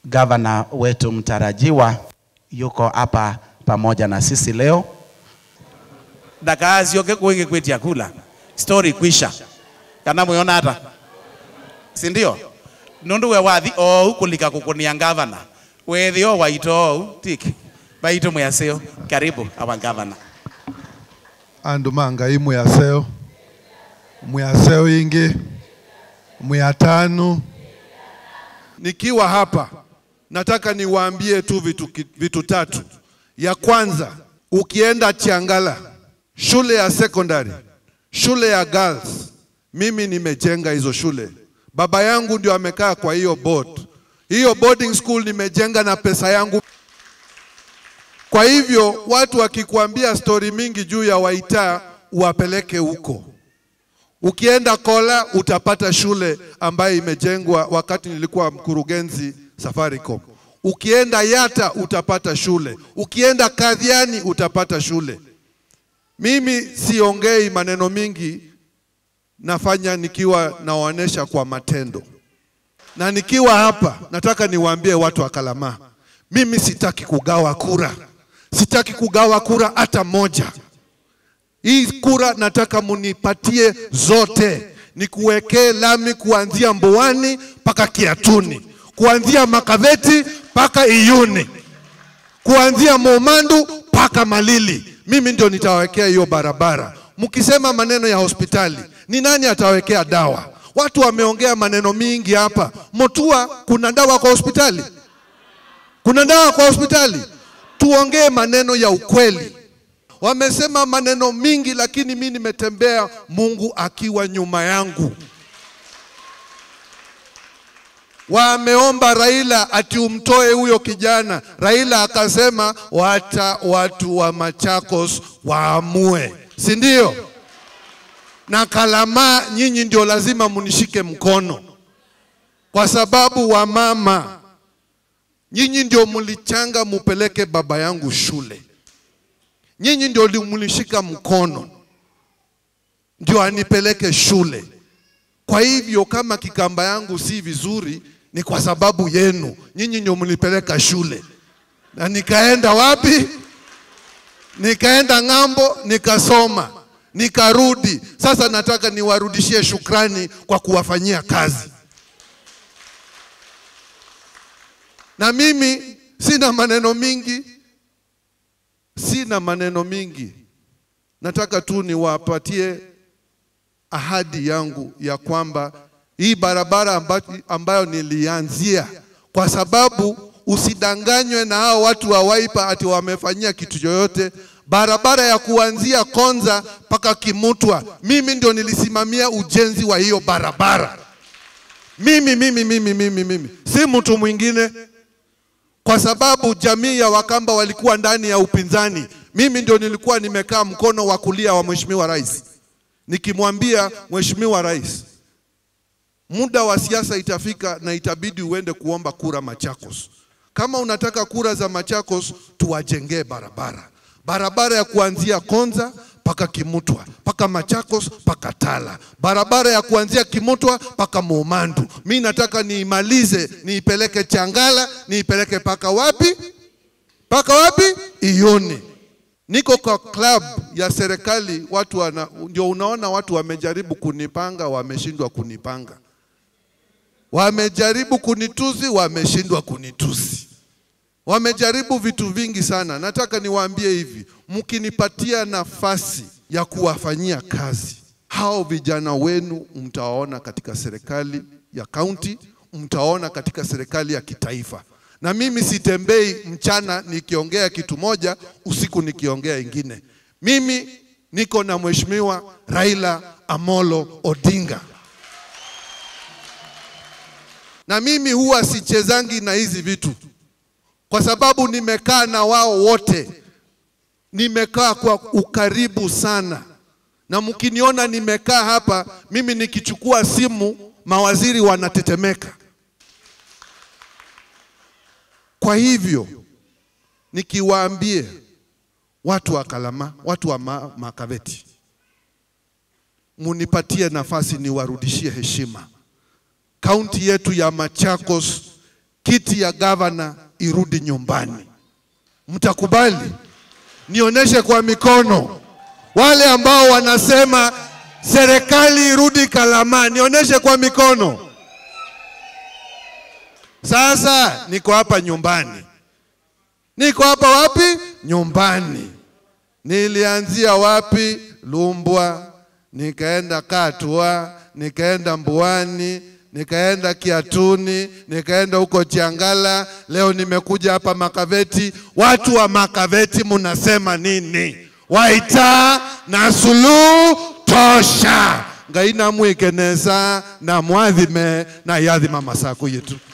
gavana wetu mtarajiwa yuko hapa pamoja na sisi leo. ndakaasioke kuingi kwitia kula story kwisha kana mwiona hata si ndio nundu we wathi ou kulika kukunia gavana wethi o waito ou tik baito mwaseo karibu our governor andu mangai mwaseo mwaseo ingi mwatanu nikiwa hapa nataka niwaambie tu vitu, ki- vitu tatu ya kwanza ukienda chiangala shule ya secondary shule ya girls mimi nimejenga hizo shule baba yangu ndio amekaa kwa hiyo board hiyo boarding school nimejenga na pesa yangu kwa hivyo watu wakikuambia stori mingi juu ya Waita uwapeleke huko. Ukienda Kola utapata shule ambayo imejengwa wakati nilikuwa mkurugenzi Safaricom. Ukienda Yata utapata shule. Ukienda Kadhiani utapata shule. Mimi siongei maneno mingi, nafanya nikiwa nawaonesha kwa matendo. Na nikiwa hapa nataka niwaambie watu wa Kalamaa, mimi sitaki kugawa kura, sitaki kugawa kura hata moja. Hii kura nataka munipatie zote, nikuwekee lami kuanzia Mboani mpaka Kiatuni, kuanzia Makaveti mpaka Iyuni, kuanzia Momandu mpaka Malili. Mimi ndio nitawekea hiyo barabara. Mkisema maneno ya hospitali, ni nani atawekea dawa? Watu wameongea maneno mingi hapa. Motua, kuna dawa kwa hospitali? Kuna dawa kwa hospitali? Tuongee maneno ya ukweli. Wamesema maneno mingi, lakini mi nimetembea Mungu akiwa nyuma yangu. Wameomba Raila ati umtoe huyo kijana. Raila akasema wacha watu wa Machakos waamue, si ndio? Na Kalamaa, nyinyi ndio lazima munishike mkono, kwa sababu wamama, nyinyi ndio mlichanga mupeleke baba yangu shule, nyinyi ndio mlishika mkono ndio anipeleke shule. Kwa hivyo kama kikamba yangu si vizuri, ni kwa sababu yenu, nyinyi ndio mlipeleka shule. Na nikaenda wapi? Nikaenda ng'ambo, nikasoma, nikarudi. Sasa nataka niwarudishie shukrani kwa kuwafanyia kazi. Na mimi sina maneno mingi, sina maneno mingi. Nataka tu niwapatie ahadi yangu ya kwamba hii barabara amba- ambayo nilianzia, kwa sababu usidanganywe na hao watu wa Wiper ati wamefanyia kitu chochote. Barabara ya kuanzia Konza mpaka Kimutwa, mimi ndio nilisimamia ujenzi wa hiyo barabara. Mimi, mimi, mimi, mimi, mimi, si mtu mwingine kwa sababu jamii ya Wakamba walikuwa ndani ya upinzani. Mimi ndio nilikuwa nimekaa mkono wa kulia wa Mheshimiwa Rais, nikimwambia Mheshimiwa Rais, muda wa siasa itafika na itabidi uende kuomba kura Machakos. Kama unataka kura za Machakos, tuwajengee barabara, barabara ya kuanzia Konza mpaka Kimutwa mpaka Machakos mpaka Tala, barabara ya kuanzia Kimutwa mpaka Momandu. Mi nataka niimalize, niipeleke Changala, niipeleke mpaka wapi? Mpaka wapi? Iyuni. Niko kwa club ya serikali, watu wana, ndio unaona watu wamejaribu kunipanga, wameshindwa kunipanga, wamejaribu kunitusi, wameshindwa kunitusi, wamejaribu vitu vingi sana. Nataka niwaambie hivi, mkinipatia nafasi ya kuwafanyia kazi hao vijana wenu, mtawaona katika serikali ya kaunti, mtawaona katika serikali ya kitaifa. Na mimi sitembei mchana nikiongea kitu moja, usiku nikiongea ingine. Mimi niko na Mheshimiwa Raila Amolo Odinga, na mimi huwa sichezangi na hizi vitu, kwa sababu nimekaa na wao wote, nimekaa kwa ukaribu sana, na mkiniona nimekaa hapa, mimi nikichukua simu, mawaziri wanatetemeka. Kwa hivyo nikiwaambie watu wa Kalama, watu wa ma Makaveti, munipatie nafasi niwarudishie heshima. Kaunti yetu ya Machakos kiti ya gavana irudi nyumbani. Mtakubali? Nionyeshe kwa mikono. Wale ambao wanasema serikali irudi Kalama, nionyeshe kwa mikono. Sasa niko hapa nyumbani, niko hapa wapi? Nyumbani. Nilianzia wapi? Lumbwa, nikaenda Katwa, nikaenda Mbuani, nikaenda Kiatuni, nikaenda huko Chiangala. Leo nimekuja hapa Makaveti. Watu wa Makaveti munasema nini? Waita na Suluhu tosha ngai namwikenesa na mwathime na yathima masaku yetu